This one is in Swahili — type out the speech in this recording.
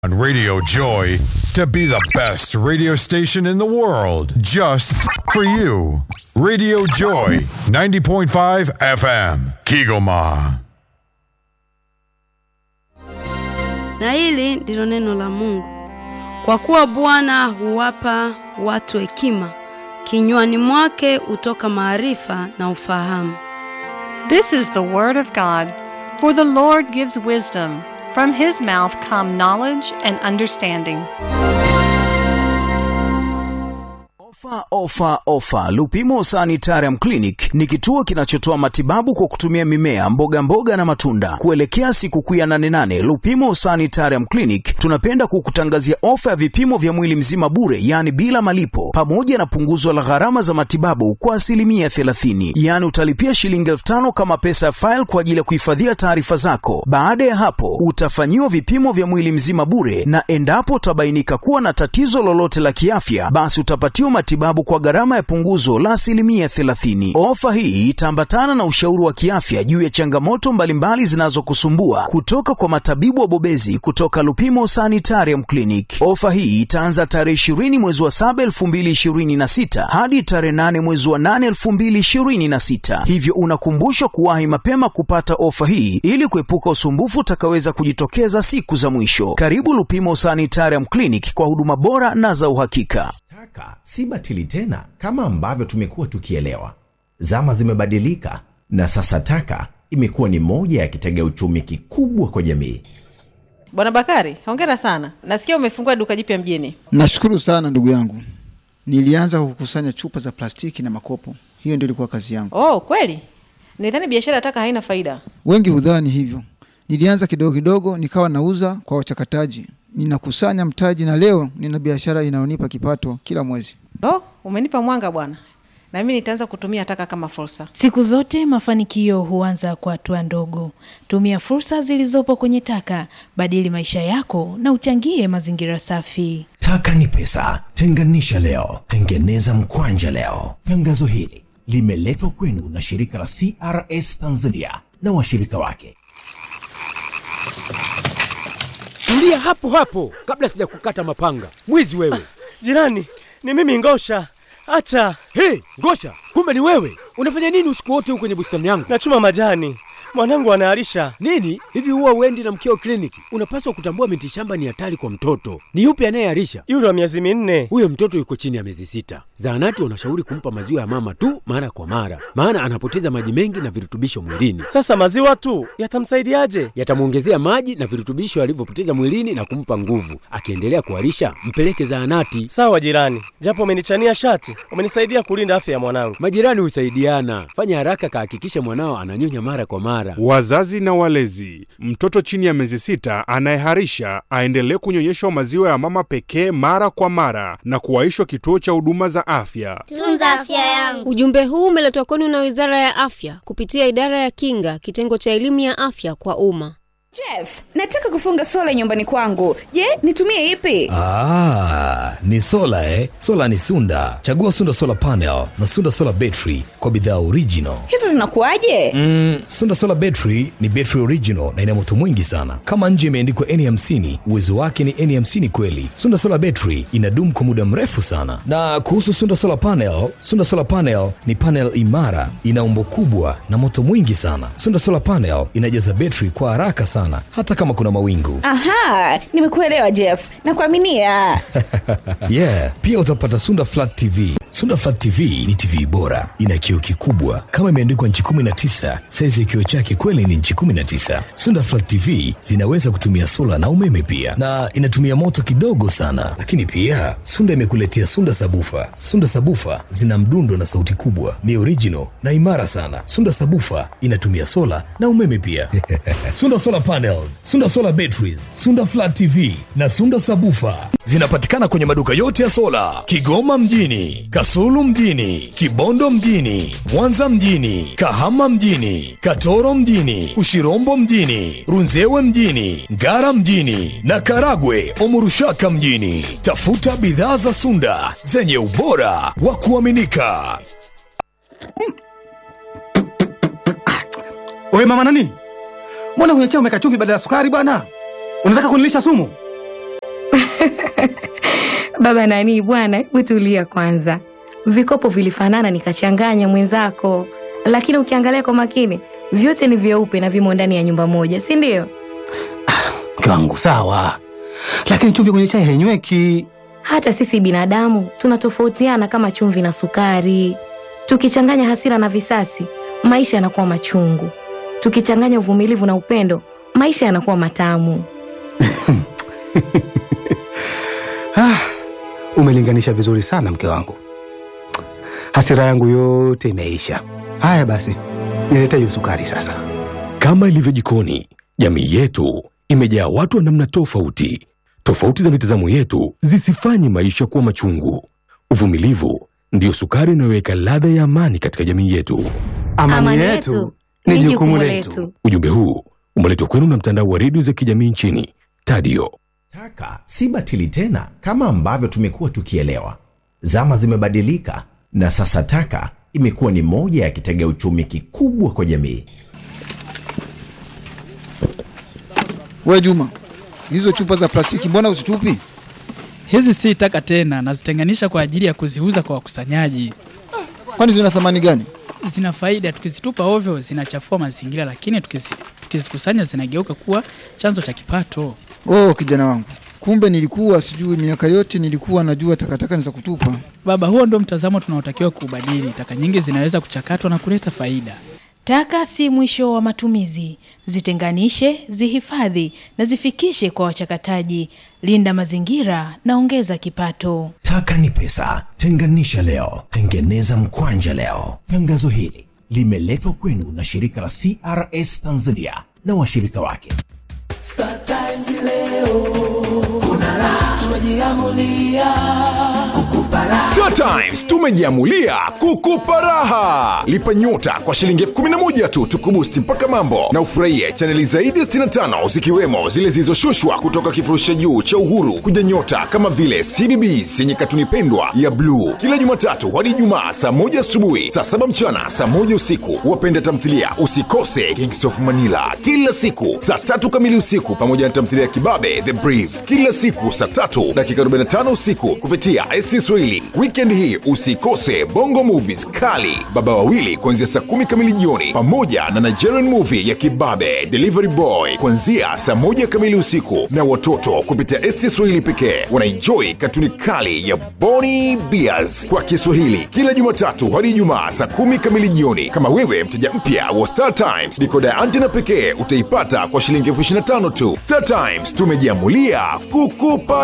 on Radio Joy to be the best radio station in the world just for you. Radio Joy 90.5 FM, Kigoma. Na hili ndilo neno la Mungu. Kwa kuwa Bwana huwapa watu hekima, kinywani mwake hutoka maarifa na ufahamu. This is the word of God. For the Lord gives wisdom. From his mouth come knowledge and understanding. Ofa, ofa, ofa! Lupimo Sanitarium Clinic ni kituo kinachotoa matibabu kwa kutumia mimea, mboga mboga na matunda. Kuelekea sikukuu ya nane nane, Lupimo Sanitarium Clinic tunapenda kukutangazia ofa ya vipimo vya mwili mzima bure, yaani bila malipo, pamoja na punguzo la gharama za matibabu kwa asilimia 30. Yaani utalipia shilingi elfu tano kama pesa ya faili kwa ajili ya kuhifadhia taarifa zako. Baada ya hapo, utafanyiwa vipimo vya mwili mzima bure, na endapo utabainika kuwa na tatizo lolote la kiafya, basi utapatiwa matibabu kwa gharama ya punguzo la asilimia 30. Ofa hii itaambatana na ushauri wa kiafya juu ya changamoto mbalimbali zinazokusumbua kutoka kwa matabibu wabobezi kutoka Lupimo Sanitarium Clinic. Ofa hii itaanza tarehe 20 mwezi wa 7 2026 hadi tarehe 8 mwezi wa 8 2026, hivyo unakumbushwa kuwahi mapema kupata ofa hii ili kuepuka usumbufu utakaweza kujitokeza siku za mwisho. Karibu Lupimo Sanitarium Clinic kwa huduma bora na za uhakika. Taka si batili tena kama ambavyo tumekuwa tukielewa. Zama zimebadilika na sasa taka imekuwa ni moja ya kitega uchumi kikubwa kwa jamii. Bwana Bakari, hongera sana. Nasikia umefungua duka jipya mjini. Nashukuru sana ndugu yangu. Nilianza kukusanya chupa za plastiki na makopo, hiyo ndio ilikuwa kazi yangu. Oh, kweli? Nidhani biashara ya taka haina faida. Wengi hudhani hivyo. Nilianza kidogo kidogo, nikawa nauza kwa wachakataji, ninakusanya mtaji, na leo nina biashara inayonipa kipato kila mwezi. Oh, umenipa mwanga bwana, na mimi nitaanza kutumia taka kama fursa. Siku zote mafanikio huanza kwa hatua ndogo. Tumia fursa zilizopo kwenye taka, badili maisha yako na uchangie mazingira safi. Taka ni pesa, tenganisha leo, tengeneza mkwanja leo. Tangazo hili limeletwa kwenu na shirika la CRS Tanzania na washirika wake. Tulia hapo hapo kabla sijakukata mapanga. Mwizi wewe! Jirani, ni mimi Ngosha. Hata Hey, Ngosha, kumbe ni wewe! Unafanya nini usiku wote huko kwenye bustani yangu? nachuma majani, mwanangu anaharisha. Nini hivi, huwa uendi na mkeo kliniki? Unapaswa kutambua miti shamba ni hatari kwa mtoto. Ni yupi anayeharisha? Yule wa miezi minne. Huyo mtoto yuko chini ya miezi sita. Zahanati wanashauri kumpa maziwa ya mama tu mara kwa mara, maana anapoteza maji mengi na virutubisho mwilini. Sasa maziwa tu yatamsaidiaje? Yatamwongezea maji na virutubisho alivyopoteza mwilini na kumpa nguvu. Akiendelea kuharisha, mpeleke zahanati. Sawa jirani, japo umenichania shati, umenisaidia kulinda afya ya mwanangu. Majirani husaidiana. Fanya haraka, kahakikishe mwanao ananyonya mara kwa mara. Wazazi na walezi, mtoto chini ya miezi sita anayeharisha aendelee kunyonyeshwa maziwa ya mama pekee mara kwa mara na kuwaishwa kituo cha huduma za afya. Tunza afya yangu. Ujumbe huu umeletwa kwenu na Wizara ya Afya kupitia Idara ya Kinga, kitengo cha elimu ya afya kwa umma. Jeff, nataka kufunga sola nyumbani kwangu. Je, nitumie ipi? Ah, ni sola eh? Sola ni Sunda. Chagua Sunda Solar Panel na Sunda Solar Battery kwa bidhaa original. Hizo zinakuwaje? Mm, Sunda Solar Battery ni battery original na ina moto mwingi sana. Kama nje imeandikwa N50, uwezo wake ni N50 kweli. Sunda Solar Battery inadumu kwa muda mrefu sana. Na kuhusu Sunda Solar Panel, Sunda Solar Panel ni panel imara, ina umbo kubwa na moto mwingi sana. Sunda Solar Panel inajaza battery kwa haraka sana hata kama kuna mawingu. Aha, nimekuelewa Jeff. Nakuaminia. yeah, pia utapata Sunda Flat TV. Sunda Flat TV ni TV bora, ina kioo kikubwa kama imeandikwa nchi 19. Saizi ya kioo chake kweli ni nchi 19. Sunda Flat TV zinaweza kutumia sola na umeme pia, na inatumia moto kidogo sana. Lakini pia Sunda imekuletea Sunda Sabufa. Sunda Sabufa zina mdundo na sauti kubwa, ni original na imara sana. Sunda Sabufa inatumia sola na umeme pia. Sunda Solar Panels, Sunda Solar Batteries, Sunda Flat TV na Sunda Sabufa zinapatikana kwenye maduka yote ya sola Kigoma mjini, Kasulu mjini, Kibondo mjini, Mwanza mjini, Kahama mjini, Katoro mjini, Ushirombo mjini, Runzewe mjini, Ngara mjini na Karagwe Omurushaka mjini. Tafuta bidhaa za Sunda zenye ubora wa kuaminika. Oye mama nani, mbona kwenye chai umeweka chumvi badala ya sukari bwana? Unataka kunilisha sumu? Baba nani bwana, hebu tulia kwanza. Vikopo vilifanana nikachanganya mwenzako, lakini ukiangalia kwa makini vyote ni vyeupe na vimo ndani ya nyumba moja, si ndio? Mke wangu sawa, lakini chumvi kwenye chai hainyweki. Hata sisi binadamu tunatofautiana kama chumvi na sukari. Tukichanganya hasira na visasi, maisha yanakuwa machungu. Tukichanganya uvumilivu na upendo, maisha yanakuwa matamu. Ah, umelinganisha vizuri sana mke wangu, hasira yangu yote imeisha. Haya basi, nilete hiyo sukari sasa. Kama ilivyo jikoni, jamii yetu imejaa watu wa namna tofauti. Tofauti za mitazamo yetu zisifanye maisha kuwa machungu. Uvumilivu ndiyo sukari inayoweka ladha ya amani katika jamii yetu. Amani, yetu ni jukumu letu. Ujumbe huu umeletwa kwenu na mtandao wa redio za kijamii nchini Tadio. Taka si batili tena kama ambavyo tumekuwa tukielewa. Zama zimebadilika na sasa taka imekuwa ni moja ya kitega uchumi kikubwa kwa jamii. We Juma, hizo chupa za plastiki mbona usitupi? Hizi si taka tena, nazitenganisha kwa ajili ya kuziuza kwa wakusanyaji. Kwani zina thamani gani? Zina faida, tukizitupa ovyo zinachafua mazingira, lakini tukizi- tukizikusanya zinageuka kuwa chanzo cha kipato. Oh, kijana wangu, kumbe nilikuwa sijui. Miaka yote nilikuwa najua takataka ni za kutupa. Baba, huo ndio mtazamo tunaotakiwa kuubadili. Taka nyingi zinaweza kuchakatwa na kuleta faida. Taka si mwisho wa matumizi. Zitenganishe, zihifadhi na zifikishe kwa wachakataji. Linda mazingira na ongeza kipato. Taka ni pesa, tenganisha leo, tengeneza mkwanja leo. Tangazo hili limeletwa kwenu na shirika la CRS Tanzania na washirika wake. Star Times leo kuna raha, tumejiamulia kukupa raha. Star Times tumejiamulia kukupa raha. Lipa nyota kwa shilingi elfu kumi na moja tu tukubusti mpaka mambo na ufurahie chaneli zaidi ya 65 zikiwemo zile zilizoshushwa kutoka kifurushi cha juu cha Uhuru kuja nyota kama vile CBBS yenye katuni pendwa ya bluu kila Jumatatu hadi Ijumaa saa moja asubuhi, saa saba mchana, saa moja usiku. Wapenda tamthilia usikose Kings of Manila kila siku saa tatu kamili usiku, pamoja na tamthilia ya Kibabe The Brief kila siku saa tatu dakika 45 usiku kupitia SC Swahili. Weekend hii usikose Bongo Movies kali Baba Wawili kuanzia saa kumi kamili jioni, pamoja na Nigerian movie ya Kibabe Delivery Boy kuanzia saa moja kamili usiku, na watoto kupitia SC Swahili pekee wanaenjoy katuni kali ya Boni Bears kwa Kiswahili kila Jumatatu hadi Ijumaa saa kumi kamili jioni. Kama wewe mteja mpya wa Star Times, dikoda ya antena pekee utaipata kwa shilingi elfu ishirini na tano tu. Star Times tumejiamulia kukupa